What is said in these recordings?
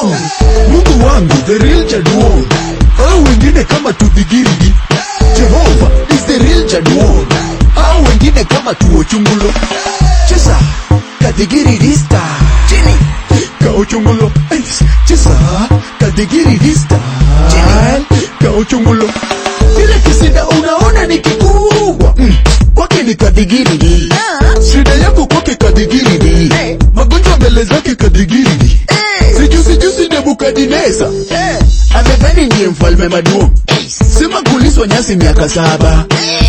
Jaduong. Mungu wangu the real Jaduong. Au wengine kama tudhigirigi. Jehova is the real Jaduong. Au wengine kama tuochungulo. Cheza kadhigirigista. Chini kauchungulo. Ais, Cheza kadhigirigista. Chini kauchungulo. Kile kisida unaona ni kikubwa. Mm. Kwake ni kadhigirigi. Shida yako kwake kadhigirigi. Magonjwa mbele zake kadhigirigi. Sijusi jusi Nebukadineza amedhani ndiye mfalme maduo, sema kuliswa nyasi miaka saba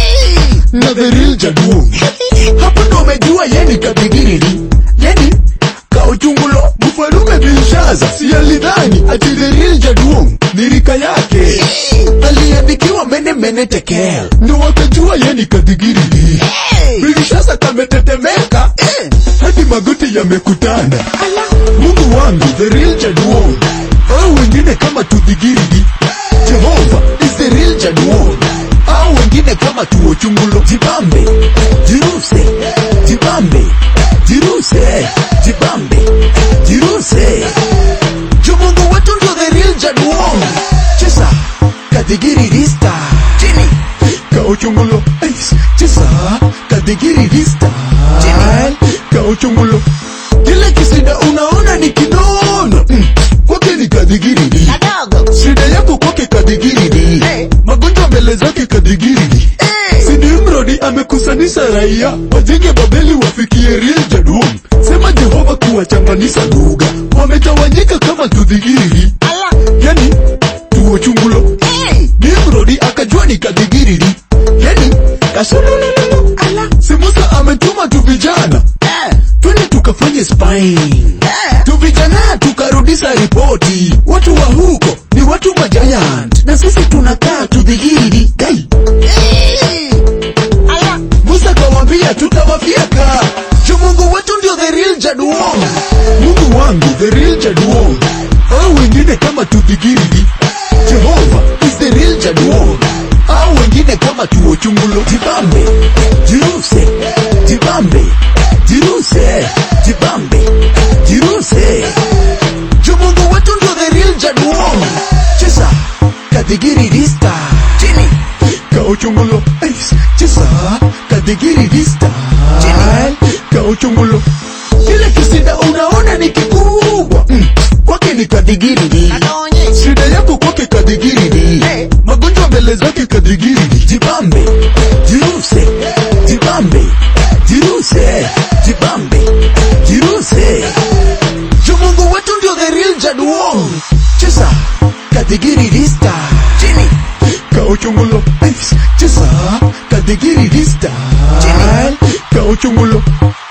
na the real Jaduong. Hapo ndo umejua yeni kadhigirigi, yeni kauchungulo. Mfalume Belshaza si alidhani ati the real Jaduong ni rika yake, aliandikiwa mene mene tekel, ndo wakajua yeni kadhigirigi. Belshaza kametetemeka hadi magoti yamekutana. Mungu wangu the real Jaduong, au wengine kama tudhigirigi. Jehova is the real Jaduong, au wengine kama tuochungulo. Jibambe, jiruse, jibambe, jiruse, jibambe, jiruse. Jo Mungu wetu ndio the real Jaduong. Cheza kadhigirigista chini kauchungulo. Ais, Cheza kadhigirigista chini kauchungulo. Kile kisida unaona ni kinono mm. Kwake ni kadhigirigi Shida yako kwake kadhigirigi Magonjwa mbele zake kadhigirigi Sinimrodi amekusanisha raia Wajenge Babeli wafikie real Jaduong Sema Jehova kuwachanganisha lugha Wametawanyika kama tudhigirigi Yani tuochungulo Nimrodi akajua ni kadhigirigi Yani kasulululu Si Musa ametuma tu vijana twende tukafanye spying tu vijana tukarudisha ripoti watu wa huko ni watu majayant na sisi tunakaa tudhigiri gai musa kawambia tutawafyeka ju mungu wetu ndio the real jaduong mungu wangu the real jaduong au wengine kama tudhigiri jehova is the real jaduong au wengine kama tuochungulo jibambe jiruse jibambe jiruse jibambe jiruse ju mungu wetu ndio the real jaduong cheza kadhigirigista chini kauchungulo Ais, cheza kadhigirigista chini kauchungulo kile kisida unaona ni kikubwa mm. kwake ni kadhigirigi shida yako kwake kadhigirigi magonjwa mbele zake kadhigirigi jibambe jiruse jibambe jiruse jibambe jiruse ju mungu wetu ndio the real jaduong cheza kadhigirigista chini kauchungulo Ais, cheza kadhigirigista chini kauchungulo